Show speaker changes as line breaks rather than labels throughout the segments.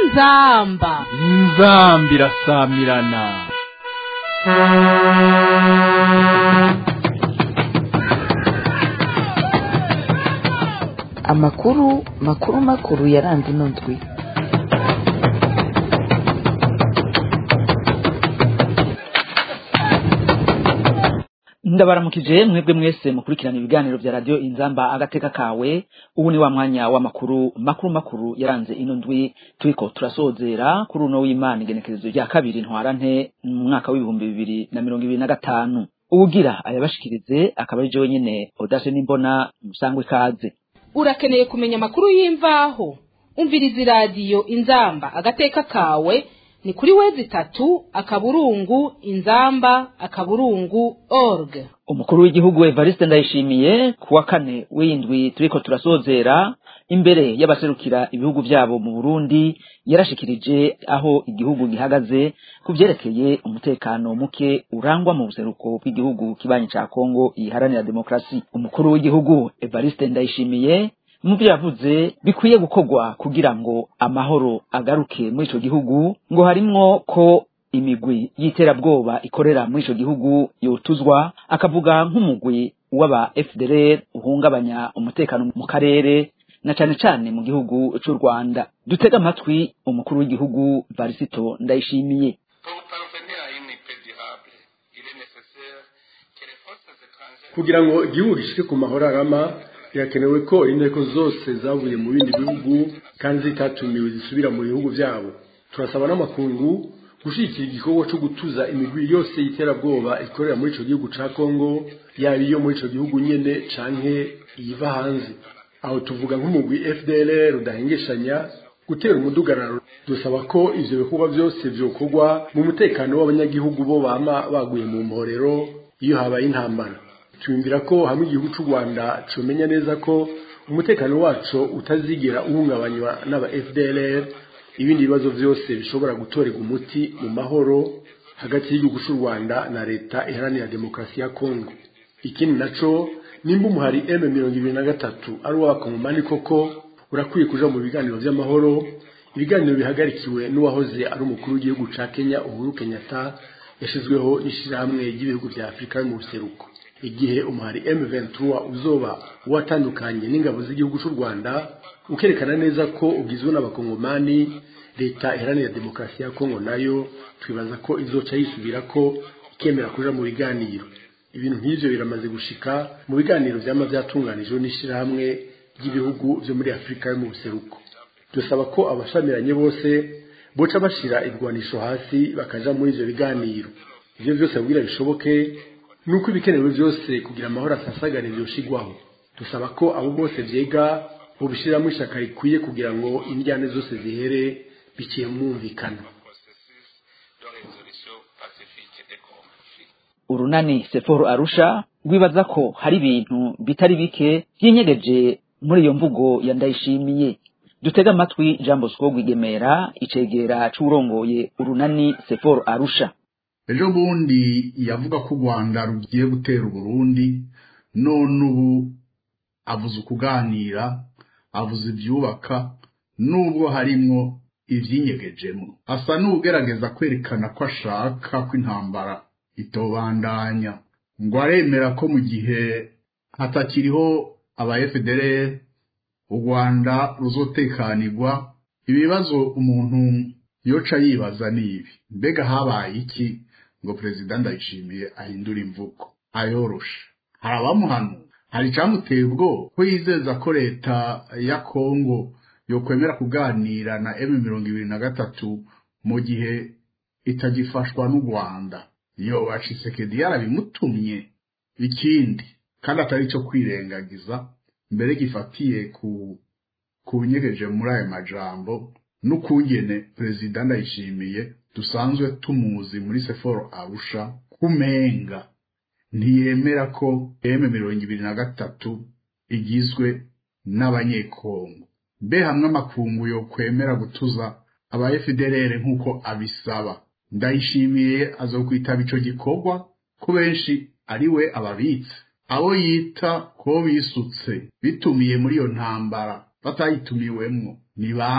inzamba
inzambi irasamirana
amakuru makuru makuru yaranze ino ndwi
ndabaramukije mwebwe mwese mukurikirana ibiganiro vya radio inzamba agateka kawe ubu ni wa mwanya w'amakuru makuru makuru yaranze ino ndwi turiko turasozera kuri uno w'imana igenekerezo rya kabiri ntwarante mu mwaka w'ibihumbi bibiri na mirongo ibiri na gatanu uwugira ayabashikirize akaba ari jewe nyene odase n'imbona musangwe ikaze
urakeneye kumenya amakuru y'imvaho umviriza iradiyo inzamba agateka kawe ni kuri wezi itatu akaburungu inzamba akaburungu org
umukuru w'igihugu evariste ndayishimiye ku wa kane w'indwi turiko turasozera imbere y'abaserukira ibihugu vyabo mu burundi yarashikirije aho igihugu gihagaze ku vyerekeye umutekano muke urangwa mu buseruko bw'igihugu kibanyi ca kongo iharanira demokarasi umukuru w'igihugu evariste ndayishimiye mu byo yavuze bikwiye gukorwa kugira ngo amahoro agaruke muri ico gihugu ngo harimwo ko imigwi y'iterabwoba ikorera muri ico gihugu yotuzwa akavuga nk'umugwi w'aba FDLR uhungabanya umutekano mu karere na cane cane mu gihugu c'u Rwanda dutega amatwi umukuru w'igihugu Varisito Ndayishimiye
Pour parvenir à une paix durable, il est nécessaire que les forces étrangères
kugira ngo igihugu gishike ku mahoro arama birakenewe ko inteko zose zavuye mu bindi bihugu kandi zitatumiwe zisubira mu bihugu byabo turasaba n'amakungu gushyigikira igikorwa cyo gutuza imigwi yose y'iterabwoba ikorera muri ico gihugu ca kongo yaba iyo muri ico gihugu nyene canke iyiva hanze aho tuvuga nk'umugwi fdlr udahengeshanya gutera umudugararo dusaba ko ivyo bikorwa byose vyokorwa mu mutekano w'abanyagihugu bo bama baguye mu mporero iyo habaye intambara twumvira ko hamwe igihugu cy'u rwanda comenya neza ko umutekano wacu utazigera uhungabanywa n'aba fdlr ibindi bibazo byose bishobora gutorerwa umuti mu mahoro hagati y'igihugu cy'u rwanda na leta iharanira demokarasi ya kongo ikindi naco nimba umuhari m mirongo ibiri na gatatu ari uw'abakongomani koko urakwiye kuja mu biganiro vy'amahoro ibiganiro bihagarikiwe n'uwahoze ari umukuru w'igihugu ca kenya uhuru kenyatta yashizweho n'ishirahamwe ry'ibihugu vya afurika yo mu buseruko igihe umuhari M23 uzoba watandukanye n'ingabo z'igihugu cy'u Rwanda ukerekana neza ko ugizwe n'abakongomani leta iharanira demokarasi ya Kongo nayo twibaza ko izoca yisubira ko ikemera kuja mu biganiro ibintu nk'ivyo biramaze gushika mu biganiro vyama vyatunganijwe n'ishirahamwe ry'ibihugu vyo muri Afurika yo mu buseruko dusaba ko abashamiranye bose boca bashira ibigwanisho hasi bakaja muri ivyo biganiro ivyo vyose kugira bishoboke nuko ibikenewe byose kugira amahoro asasagare byoshigwaho dusaba ko abo bose vyega bobishiramo ishaka rikwiye kugira ngo indyane zose zihere biciye mu mwumvikano
processus de résolution pacifique des conflits.
urunani Sephoro Arusha rwibaza ko hari ibintu bitari bike vyinyegeje muri iyo mvugo ya Ndayishimiye dutega amatwi Jean Bosco Rwigemera icegera c'urongoye urunani Sephoro Arusha
ejo bundi yavuga ko u rwanda rugiye gutera uburundi none ubu avuze ukuganira avuze ibyubaka nubwo harimwo ivyinyegejemo asa n'ugerageza kwerekana ko ashaka ko intambara itobandanya ngo aremera ko mu gihe hatakiriho aba FDLR u rwanda ruzotekanirwa ibibazo umuntu yoca yibaza ni ibi mbega habaye iki ngo perezida ndayishimiye ahindura imvugo ayoroshe hari abamuhanura hari icamuteye ubwoba ko yizeza ko leta ya kongo yokwemera kuganira na m mirongo ibiri na gatatu mu gihe itagifashwa n'u rwanda iyo bacisekedi yarabimutumye ikindi kandi atari ico kwirengagiza mbere gifatiye ku ku binyegeje muri ayo majambo n'ukungene perezida ndayishimiye dusanzwe tumuzi muri seforo arusha kumenga ntiyemera ko m mirongo ibiri na gatatu igizwe n'abanyekongo mbe hamwe amakungu yo kwemera gutuza aba FDLR nk'uko abisaba ndayishimiye azokwitaba ico gikorwa ko benshi ari we ababitse abo yita ko bisutse bitumiye muri iyo ntambara batayitumiwemwo ni bande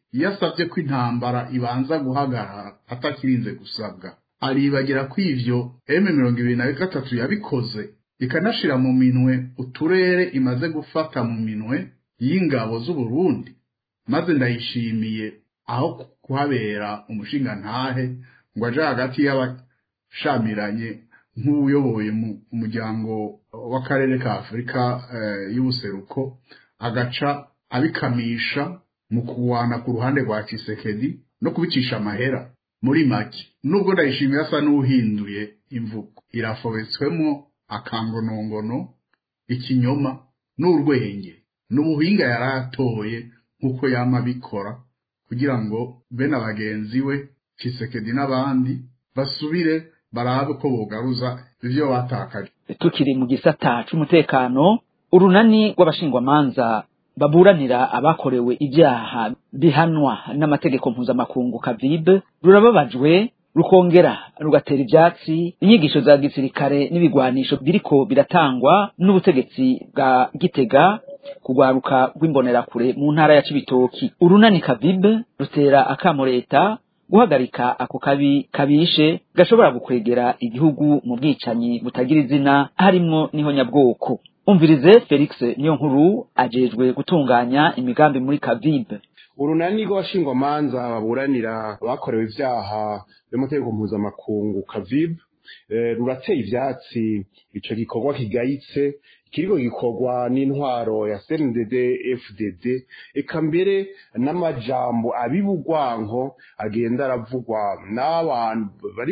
iyo asabye ko intambara ibanza guhagarara atakirinze gusabwa aribagira ko ivyo m mirongo ibiri na gatatu yabikoze ikanashira mu minwe uturere imaze gufata mu minwe y'ingabo z'uburundi maze ndayishimiye aho kuhabera umushingantahe ngo aje hagati y'abashamiranye nk'uyoboye umuryango w'akarere ka afurika y'ubuseruko agaca abikamisha mu kuwana ku ruhande rwa kisekedi no kubicisha amahera muri make nubwo ndayishimiye asa n'uhinduye imvugo irafobetswemo akangonongono ikinyoma n'urwenge n'ubuhinga yari atoye nk'uko yama abikora kugira ngo bene abagenzi we kisekedi n'abandi basubire barabe ko bogaruza ivyo batakaje
tukiri mu gisata c'umutekano urunani rw'abashingwamanza baburanira abakorewe ibyaha bihanwa n'amategeko mpuzamakungu kavibe rurababajwe rukongera rugatera ivyatsi inyigisho za gisirikare n'ibigwanisho biriko biratangwa n'ubutegetsi bwa gitega kugwaruka rw'imbonerakure mu ntara ya cibitoki urunani kavibe rutera akamo leta guhagarika ako kabi kabishe gashobora gukwegera igihugu mu bwicanyi butagira izina harimwo n'ihonyabwoko umvirize felix niyo nkuru ajejwe gutunganya imigambi muri kavibe
urunani rw'abashingwamanza baburanira bakorewe ivyaha by'amategeko mpuzamakungu kavibe rurateye ivyatsi ico gikorwa kigayitse kiriko gikorwa n'intwaro ya CNDD FDD eka mbere n'amajambo abibugwanko agenda aravugwa n'abantu bari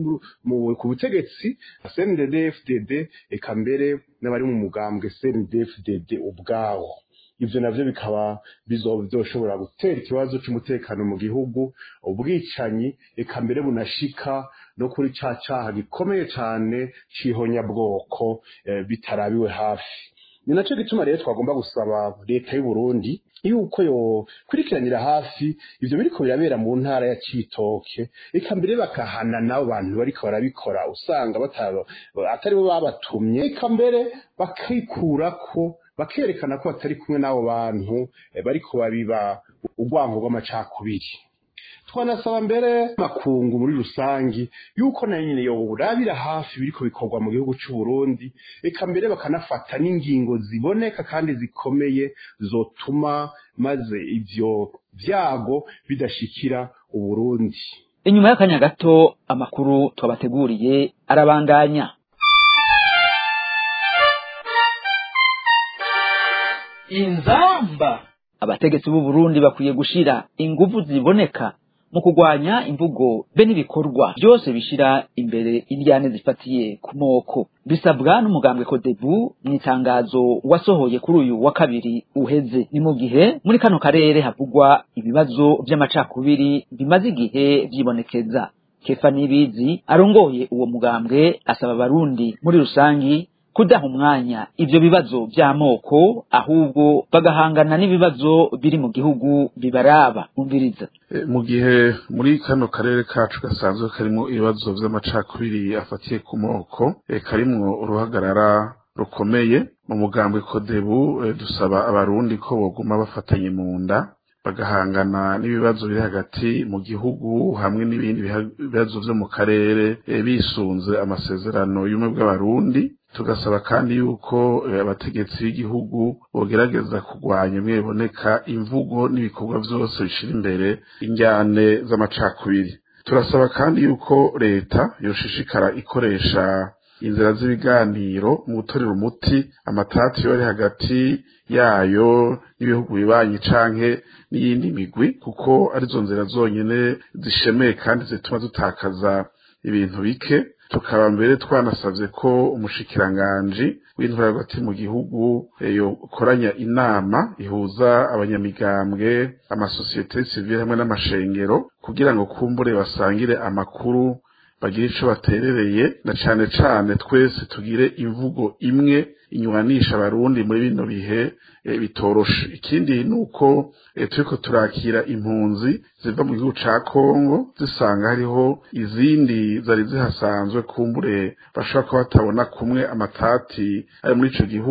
mu ku butegetsi CNDD FDD eka mbere n'abari mu mugambwe CNDD FDD ubwawo ivyo navyo bikaba bizoshobora gutera ikibazo c'umutekano mu gihugu ubwicanyi eka mbere bunashika no kuri ca caha gikomeye cane c'ihonyabwoko eh, bitarabiwe hafi ni naco gituma rero twagomba gusaba leta y'u Burundi yuko yo kurikiranira hafi ivyo biriko birabera mu ntara ya Cibitoke eka mbere bakahana nabo bantu bariko barabikora usanga bataba atari bo babatumye eka mbere bakikurako bakerekana ko batari kumwe n'abo bantu bariko babiba urwango rw'amacakubiri twanasaba mbere makungu muri rusangi yuko nayo nyine yoburabira hafi biriko bikorwa mu gihugu c'u Burundi eka mbere bakanafata n'ingingo ziboneka kandi zikomeye zotuma maze ivyo vyago bidashikira uburundi
inyuma y'akanya gato amakuru twabateguriye arabandanya
inzamba
abategetsi b'u Burundi bakwiye gushira inguvu ziboneka mu kugwanya imvugo be n'ibikorwa byose bishira imbere iryane zifatiye ku moko bisabwa n'umugambwe kodebu mu itangazo wasohoye kuri uyu wa kabiri uheze ni mu gihe muri kano karere havugwa ibibazo vy'amacakubiri bimaze igihe vyibonekeza kefa nibizi arongoye uwo mugambwe asaba abarundi muri rusangi kudaha umwanya ivyo bibazo vy'amoko ahubwo bagahangana n'ibibazo biri mu gihugu bibaraba umviriza
mu gihe muri kano karere kacu gasanzwe karimwo ibibazo vy'amacakubiri afatiye ku moko karimwo uruhagarara rukomeye mu mugambwe kodebu dusaba abarundi ko boguma bafatanye mu nda bagahangana n'ibibazo biri hagati mu gihugu hamwe n'ibindi bibazo vyo mu karere bisunze amasezerano y'ubumwe bw'abarundi tugasaba kandi yuko abategetsi b'igihugu bogerageza kurwanya bimwe biboneka imvugo n'ibikorwa vyose bishira imbere injyane z'amacakubiri turasaba kandi yuko leta yoshishikara ikoresha inzira z'ibiganiro mu gutorera umuti amatati yo ari hagati yayo n'ibihugu bibanyi canke n'iyindi migwi kuko arizo nzira zonyene zishemeye kandi zituma dutakaza ibintu bike tukaba mbere twanasavye ko umushikiranganji w'intwara hagati mu gihugu yokoranya inama ihuza abanyamigambwe amasosiyete sivile hamwe n'amashengero kugira ngo kumbure basangire amakuru bagire ico baterereye na cane cane twese tugire imvugo imwe inywanisha abarundi muri bino bihe e, bitoroshe ikindi nuko e, turiko turakira impunzi ziva mu gihugu ca Kongo zisanga hariho izindi zari zihasanzwe kumbure bashobora kuba batabona kumwe amatati ari muri ico gihugu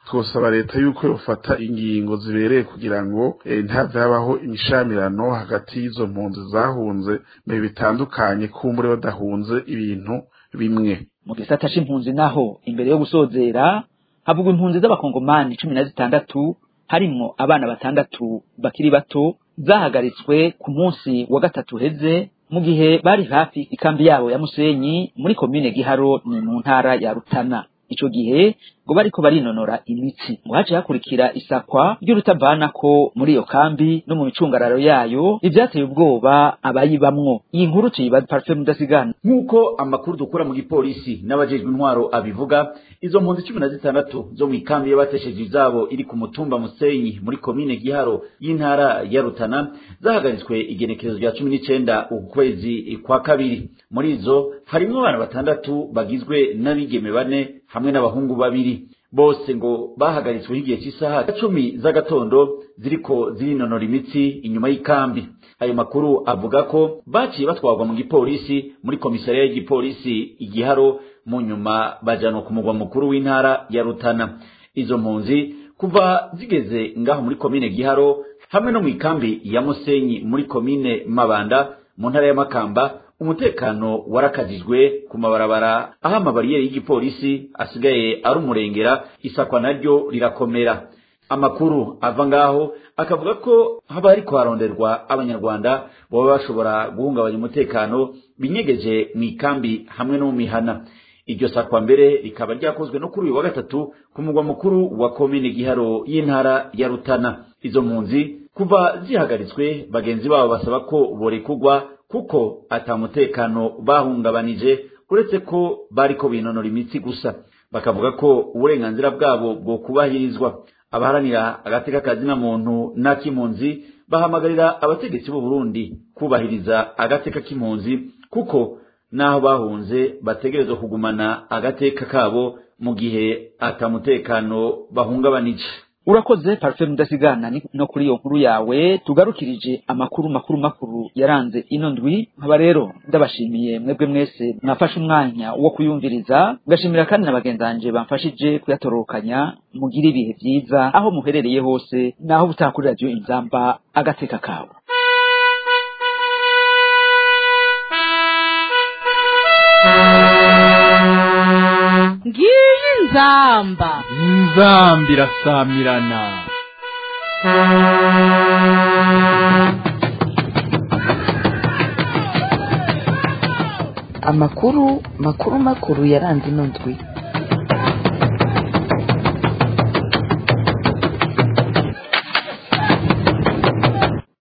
twosaba leta yuko yofata ingingo zibereye kugira ngo eh, ntihave habaho imishamirano hagati y'izo mpunzi zahunze mu bihe bitandukanye kumbure badahunze ibintu bimwe
mu gisata c'impunzi naho imbere yo gusozera havugwa impunzi z'abakongomani cumi na zitandatu harimwo abana batandatu bakiri bato zahagaritswe ku munsi wa gatatu heze mu gihe bari hafi ikambi yabo ya musenyi muri komine giharo ni mu ntara ya rutana ico gihe ngo bariko barinonora imitsi ngo haciye hakurikira isakwa ry'urutavanako muri iyo kambi no mu micungararo yayo ivyateye ubwoba abayibamwo iyi nkuru tuyibaza parufe mudasigana
nk'uko amakuru dukura mu gipolisi n'abajejwe intwaro abivuga izo mpunzi cumi na zitandatu zo mu ikambi y'abatesheje izabo iri ku mutumba musenyi muri komine giharo y'intara ya rutana zahagaritswe igenekerezo rya cumi n'icenda ukwezi kwa kabiri muri izo harimwo abana batandatu bagizwe n'abigeme bane hamwe n'abahungu babiri bose ngo bahagaritswe igihe cy'isaha cumi z'agatondo ziriko zirinonora imitsi inyuma y'ikambi ayo makuru avuga ko baciye batwarwa mu gipolisi muri komisariya y'igipolisi igiharo mu nyuma bajanwa ku mugwa mukuru w'intara ya rutana izo mpunzi kuva zigeze ngaho muri komine giharo hamwe no mu ikambi ya musenyi muri komine mabanda mu ntara ya makamba umutekano warakajijwe ku mabarabara aho amabariyeri y'igipolisi asigaye ari umurengera isakwa naryo rirakomera amakuru ava ngaho akavuga ko haba hariko haronderwa abanyarwanda baba bashobora guhungabanya umutekano binyegeje mu ikambi hamwe no mu mihana iryo sakwa mbere rikaba ryakozwe no kuri uyu wa gatatu ku mugwa mukuru wa komine giharo y'intara ya rutana izo mpunzi kuva zihagaritswe bagenzi babo basaba ko borekugwa kuko ata mutekano bahungabanije uretse ko bariko binonora imitsi gusa bakavuga ko uburenganzira bwabo bwo kubahirizwa abaharanira agateka kazina muntu n'ak'impunzi bahamagarira abategetsi b'u Burundi kubahiriza agateka k'impunzi kuko naho bahunze bategerezwa kugumana agateka kabo mu gihe atamutekano bahungabanije
urakoze parufe mudasigana ni- no kuri iyo nkuru yawe tugarukirije amakuru makuru makuru yaranze ino ndwi nkaba rero ndabashimiye mwebwe mwese mwafashe umwanya wo kuyumviriza ngashimira kandi na bagenzi banje bamfashije kuyatororokanya mugire ibihe vyiza aho muherereye hose naho butaha kuri radiyo inzamba agateka kawe
ngiyi inzamba
inzambi irasamirana
amakuru makuru makuru yaranze ino ndwi